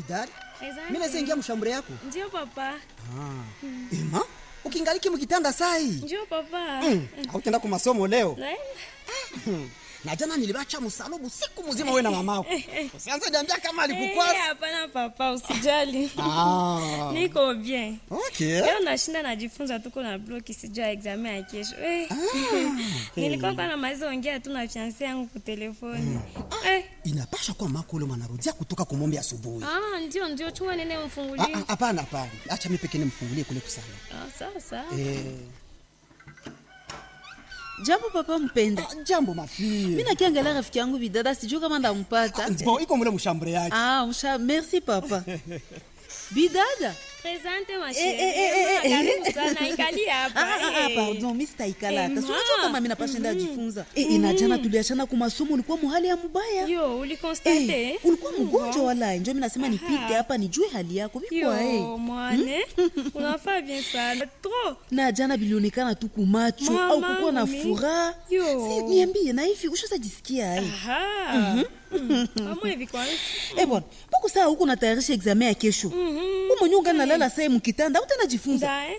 bidari Asante. mimi naweza ingia mshambure yako Ndio papa. ema ukingaliki mkitanda sai Ndio papa. hautenda ku masomo leo Naenda. na jana nilibacha msalubu siku mzima wewe na mamako usianze niambia kama Eh, alikukwasa hapana papa, usijali. ah Niko bien. okay Leo nashinda najifunza tuko na bloki sijua examen ya kesho. Eh. Nilikuwa kwa namaliza ongea tu na fiancé yangu kwa telefoni. Eh. inapasha kuwa mako ule mwanarudia kutoka kumombe asubuhi Ah, ndio ndio chuma nene Ah, mfungulie. ah, hapana hapana acha mimi pekee nimfungulie kule kusana Ah, sawa sawa. eh jambo papa mpenda ah, jambo mafie mi nakiangalia rafiki yangu bidada sijuu kama ndampata bon iko mule mshambure yake ah, msha merci papa bidada Presente ma Eh, eh, eh, chérie. eh, Karibu sana ikali hapa. Ah, ah, ah, eh. pardon mi sitaikala hata Eh, sinajua ma. kama mi napashenda ajifunza Eh, eh, na jana tuliachana kumasomo ulikuwa muhali ya mubaya Yo, ulikonstate? Eh, ulikuwa mgonjwa wala njo mi nasema nipite hapa nijue hali yako vikwa Yo, mwane unafaa bien sana trop na jana bilionekana tu kumacho Mama, au kukuwa na mi- furaha Yo. Si, niambie na hivi ushazajisikia ai Aha. Mm. Amwe hivi kwanza Eh bwana, mbona saa huko natayarisha examen ya kesho? Mhm. Wewe mwenyewe ungali nalala saa mkitanda, utanajifunza. Ndae